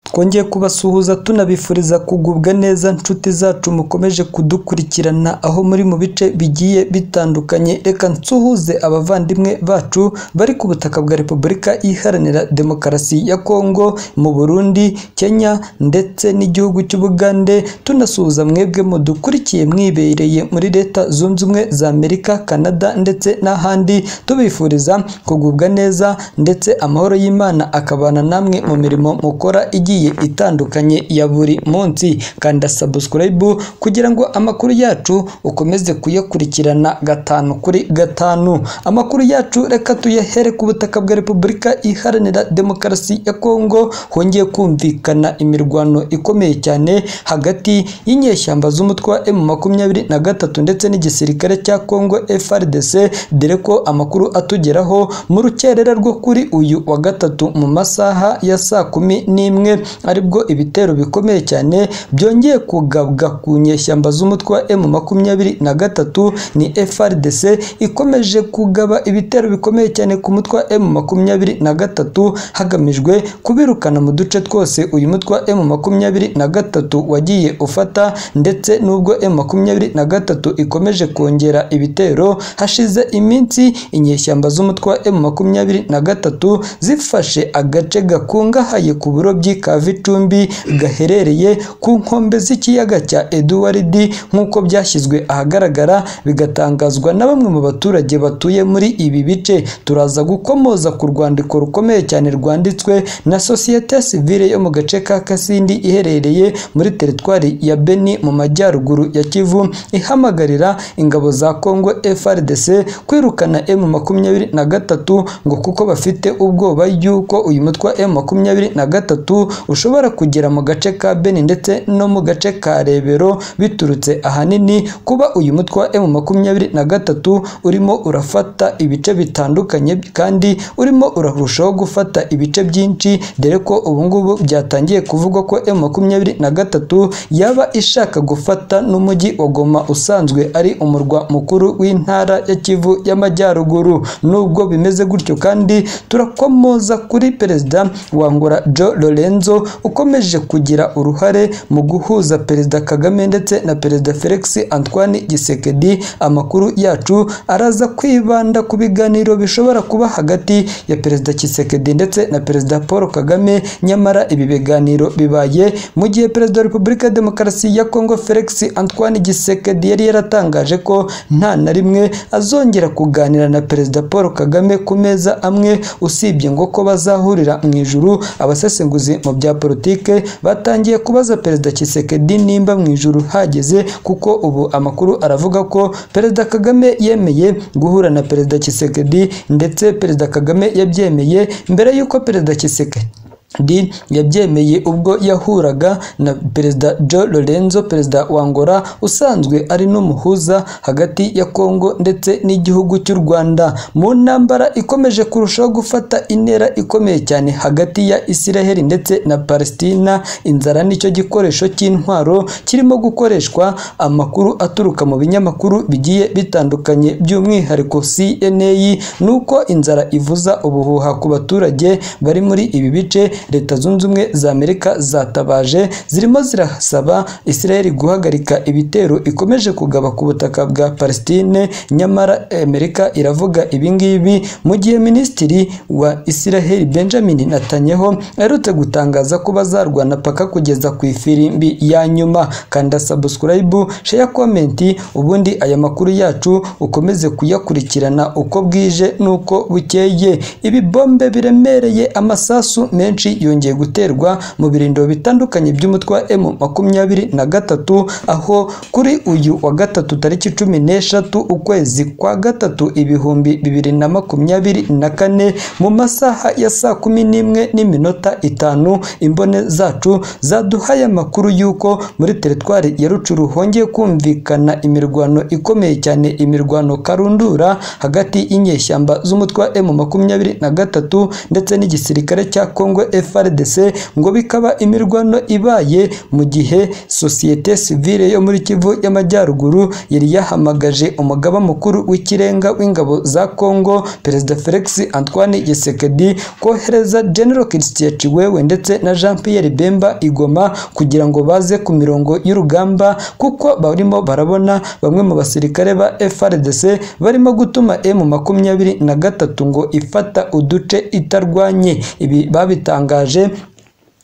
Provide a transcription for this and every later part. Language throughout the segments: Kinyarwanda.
twongeye kubasuhuza tunabifuriza kugubwa neza nshuti zacu mukomeje kudukurikirana aho muri mu bice bigiye bitandukanye reka nsuhuze abavandimwe bacu bari ku butaka bwa Repubulika Iharanira Demokarasi ya Kongo mu Burundi Kenya ndetse n'igihugu cy'Ubugande tunasuhuza mwebwe mudukurikiye mwibereye muri leta zunze ubumwe za Amerika Canada ndetse n'ahandi tubifuriza kugubwa neza ndetse amahoro y'Imana akabana namwe mu mirimo mukora igiye itandukanye ya buri munsi kanda subscribe kugira ngo amakuru yacu ukomeze kuyakurikirana gatanu kuri gatanu amakuru yacu reka tuyahere ku butaka bwa Repubulika Iharanira Demokarasi ya Kongo hongeye kumvikana imirwano ikomeye cyane hagati y'inyeshyamba z'umutwe wa M23 na gatatu ndetse n'igisirikare cya Kongo FRDC dore ko amakuru atugeraho mu rukerera rwo kuri uyu wa gatatu mu masaha ya saa kumi n'imwe aribwo ibitero bikomeye cyane byongeye kugabwa ku nyeshyamba z'umutwe wa M makumyabiri na gatatu ni FRDC ikomeje kugaba ibitero bikomeye cyane ku mutwe wa M makumyabiri na gatatu hagamijwe kubirukana mu duce twose uyu mutwe wa M makumyabiri na gatatu wagiye ufata ndetse n'ubwo M makumyabiri na gatatu ikomeje kongera ibitero hashize iminsi inyeshyamba z'umutwe wa M makumyabiri na gatatu zifashe agace gakungahaye ku burobyi ka Vicumbi gaherereye ku nkombe z'ikiyaga cya Edward nk'uko byashyizwe ahagaragara bigatangazwa na bamwe mu baturage batuye muri ibi bice turaza gukomoza ku rwandiko rukomeye cyane rwanditswe na sosiyete sivile yo mu gace ka Kasindi iherereye muri teritwari ya Beni mu majyaruguru ya Kivu ihamagarira ingabo za Kongo FRDC kwirukana M makumyabiri na gatatu ngo kuko bafite ubwoba y'uko uyu mutwe wa M makumyabiri na gatatu ushobora kugera mu gace ka Beni ndetse no mu gace ka Rebero biturutse ahanini kuba uyu mutwe wa M makumyabiri na gatatu urimo urafata ibice bitandukanye kandi urimo urarushaho gufata ibice byinshi dore ko ubu ngubu byatangiye kuvugwa ko M makumyabiri na gatatu yaba ishaka gufata n'umujyi wa Goma usanzwe ari umurwa mukuru w'intara ya Kivu y'Amajyaruguru nubwo bimeze gutyo kandi turakomoza kuri perezida Wangura Joe Lorenzo ukomeje kugira uruhare mu guhuza perezida Kagame ndetse na perezida Felix Antoine Gisekedi amakuru yacu araza kwibanda ku biganiro bishobora kuba hagati ya perezida Kisekedi ndetse na perezida Paul Kagame nyamara ibi biganiro bibaye mu gihe perezida wa Repubulika ya Demokarasi ya Kongo Felix Antoine Gisekedi yari yaratangaje ko nta na rimwe azongera kuganira na perezida Paul Kagame ku meza amwe usibye ngo ko bazahurira mu ijuru abasesenguzi mu bya politike batangiye kubaza perezida Kisekedi nimba mu ijuru hageze kuko ubu amakuru aravuga ko perezida Kagame yemeye guhura na perezida Kisekedi ndetse perezida Kagame yabyemeye mbere y'uko perezida Kisekedi di yabyemeye ubwo yahuraga na perezida Joe Lorenzo perezida wa Angola usanzwe ari n'umuhuza hagati ya Kongo ndetse n'igihugu cy'u Rwanda mu ntambara ikomeje kurushaho gufata intera ikomeye cyane hagati ya Isiraheli ndetse na Palestina inzara nicyo gikoresho cy'intwaro kirimo gukoreshwa amakuru aturuka mu binyamakuru bigiye bitandukanye by'umwihariko CNA nuko inzara ivuza ubuhuha ku baturage bari muri ibi bice leta zunze ubumwe za Amerika zatabaje zirimo zirasaba Israel guhagarika ibitero ikomeje kugaba ku butaka bwa Palestine nyamara Amerika iravuga ibingibi mu gihe minisitiri wa Israel Benjamin Netanyahu aherutse gutangaza ko bazarwana paka kugeza ku ifirimbi ya nyuma kanda subscribe share comment ubundi aya makuru yacu ukomeze kuyakurikirana uko bwije nuko bukeye ibi bombe biremereye amasasu menshi yongeye guterwa mu birindiro bitandukanye by'umutwe wa M makumyabiri na gatatu aho kuri uyu wa gatatu tariki cumi n'eshatu ukwezi kwa gatatu ibihumbi bibiri na makumyabiri na kane mu masaha ya saa kumi n'imwe n'iminota itanu imbone zacu zaduhaye amakuru y'uko muri teritwari ya Rucuru hongeye kumvikana imirwano ikomeye cyane imirwano karundura hagati y'inyeshyamba z'umutwe wa M makumyabiri na gatatu ndetse n'igisirikare cya Kongo FRDC ngo bikaba imirwano ibaye mu gihe sosiyete sivile yo muri Kivu y'Amajyaruguru yari yahamagaje umugaba mukuru w'ikirenga w'ingabo za Kongo Perezida Felix Antoine Tshisekedi kohereza General Christian Chiwewe ndetse na Jean Pierre Bemba Igoma kugira ngo baze ku mirongo y'urugamba kuko barimo barabona bamwe mu basirikare ba FRDC barimo gutuma M makumyabiri na gatatu ngo ifata uduce itarwanye ibi babitangaje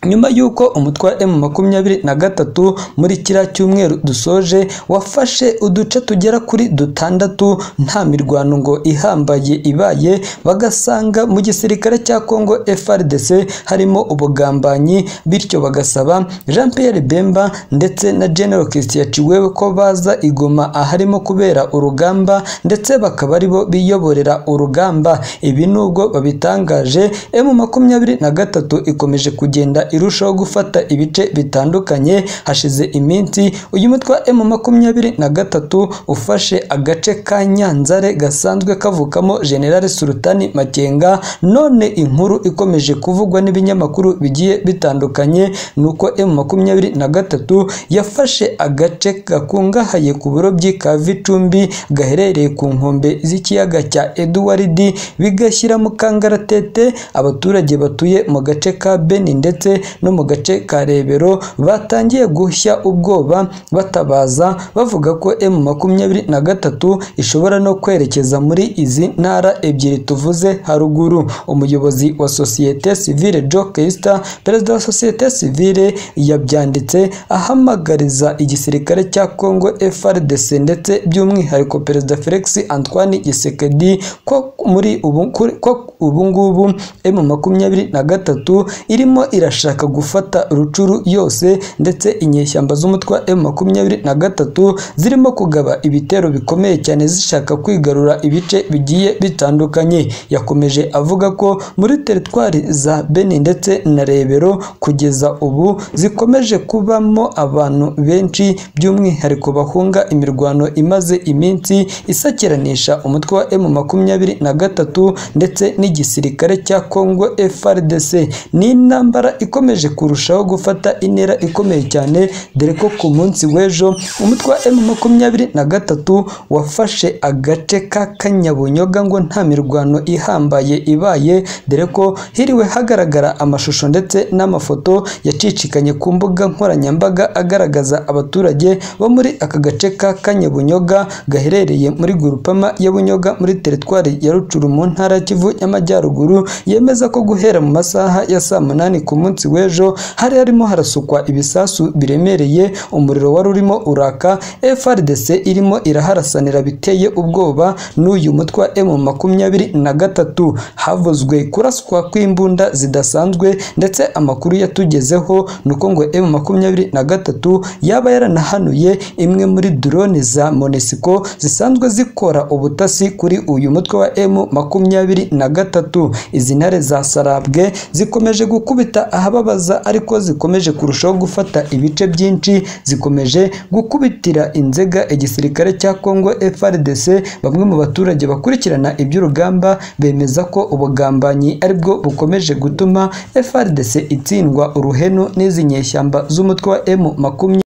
nyuma y'uko umutwe wa M makumyabiri na gatatu muri kiriya cyumweru dusoje wafashe uduce tugera kuri dutandatu nta mirwano ngo ihambaye ibaye bagasanga mu gisirikare cya Congo FRDC harimo ubugambanyi bityo bagasaba Jean Pierre Bemba ndetse na General Christian Chiwewe ko baza igoma aharimo kubera urugamba ndetse bakaba aribo biyoborera urugamba ibi nubwo babitangaje M makumyabiri na gatatu ikomeje kugenda irushaho gufata ibice bitandukanye hashize iminsi uyu mutwe wa M makumyabiri na gatatu ufashe agace ka Nyanzare gasanzwe kavukamo General Sultani Makenga none inkuru ikomeje kuvugwa n'ibinyamakuru bigiye bitandukanye nuko M makumyabiri na gatatu yafashe agace gakungahaye ku burobyi ka Vicumbi gaherereye ku nkombe z'ikiyaga cya Edward bigashyira mu kangaratete abaturage batuye mu gace ka Beni ndetse no mu gace ka Rebero batangiye gushya ubwoba batabaza bavuga ko M makumyabiri na gatatu ishobora no kwerekeza muri izi ntara ebyiri tuvuze haruguru umuyobozi wa sosiyete sivile Joe Kesta perezida wa sosiyete sivile yabyanditse ahamagariza igisirikare cya Congo FRDC ndetse by'umwihariko perezida Felix Antoine Tshisekedi ko muri ubu ko ubu ngubu M makumyabiri na gatatu irimo irashaka gufata rucuru yose ndetse inyeshyamba z'umutwe wa M makumyabiri na gatatu zirimo kugaba ibitero bikomeye cyane zishaka kwigarura ibice bigiye bitandukanye yakomeje avuga ko muri teritwari za Beni ndetse na Rebero kugeza ubu zikomeje kubamo abantu benshi by'umwihariko bahunga imirwano imaze iminsi isakiranisha umutwe wa M makumyabiri na gatatu ndetse n'igisirikare cya Congo FRDC ni intambara ikomeje kurushaho gufata intera ikomeye cyane dore ko ku munsi w'ejo umutwe wa M makumyabiri na gatatu wafashe agace ka Kanyabunyoga ngo nta mirwano ihambaye ibaye dore ko hiriwe hagaragara amashusho ndetse n'amafoto yacicikanye ku mbuga nkoranyambaga agaragaza abaturage bo muri aka gace ka Kanyabunyoga gaherereye muri Gurupama ya Bunyoga muri teritwari ya Rucuru mu ntara ya Kivu y'Amajyaruguru yemeza ko guhera mu masaha ya saa munani ku munsi w'ejo hari harimo harasukwa ibisasu biremereye umuriro wari urimo uraka FRDC irimo iraharasanira biteye ubwoba n'uyu mutwe wa M makumyabiri na gatatu havuzwe kuraswa kw'imbunda zidasanzwe ndetse amakuru yatugezeho ni uko ngo M makumyabiri na gatatu yaba yaranahanuye imwe muri drone za Monesco zisanzwe zikora ubutasi kuri uyu mutwe wa M makumyabiri na gatatu izi ntare za Sarabwe zikomeje gukubita ahababaza ariko zikomeje kurushaho gufata ibice byinshi zikomeje gukubitira inzega igisirikare cya Congo FRDC bamwe mu baturage bakurikirana iby'urugamba bemeza ko ubugambanyi aribwo bukomeje gutuma FRDC itsindwa uruhenu n'izi nyeshyamba z'umutwe wa M makumyabiri